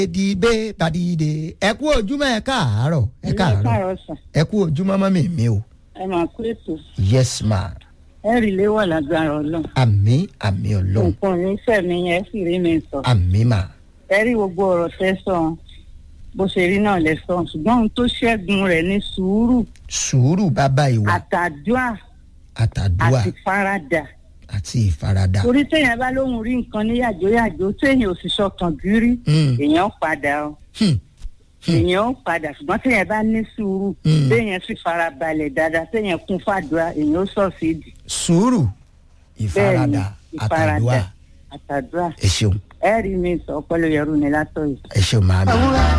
dìde bàdìde ẹ kú ojúmọ́ ẹ káàárọ̀ ẹ káàárọ̀ káàárọ̀ sàn ẹ kú ojúmọ́ mọ́mí mi o ẹ máa kú ètò yes ma ẹ rí ilé wà lágbára ọlọ́run àmì àmì ọlọ́run nǹkan ní sẹ̀mí yẹn sì rí mi sọ àmì mà ẹ rí gbogbo ọ̀rọ̀ tẹ́ sọ bó ṣe rí náà lẹ sọ ṣùgbọ́n ohun tó ṣẹ́gun rẹ̀ ní sùúrù sùúrù bàbá ìwà àtàdúà àtàdúà àti faradà àti ìfaradà torí téèyàn bá lóhùn rí nǹkan ní yàjóyàjó téèyàn ò sì sọkàn gírí Mm. èèyàn padà o Hmm. èèyàn ó padà ṣùgbọ́n téèyàn bá ní sùúrù Mm. téèyàn sì farabalẹ̀ dáadáa téèyàn kún fàdúrà èèyàn ó sọ̀ sí ìdí sùúrù ìfaradà àtàdúà àtàdúrà ẹ ṣeun ẹ rí mi sọ ọpọlọ yẹrù ni látọ yìí. ẹ ṣeun màámi.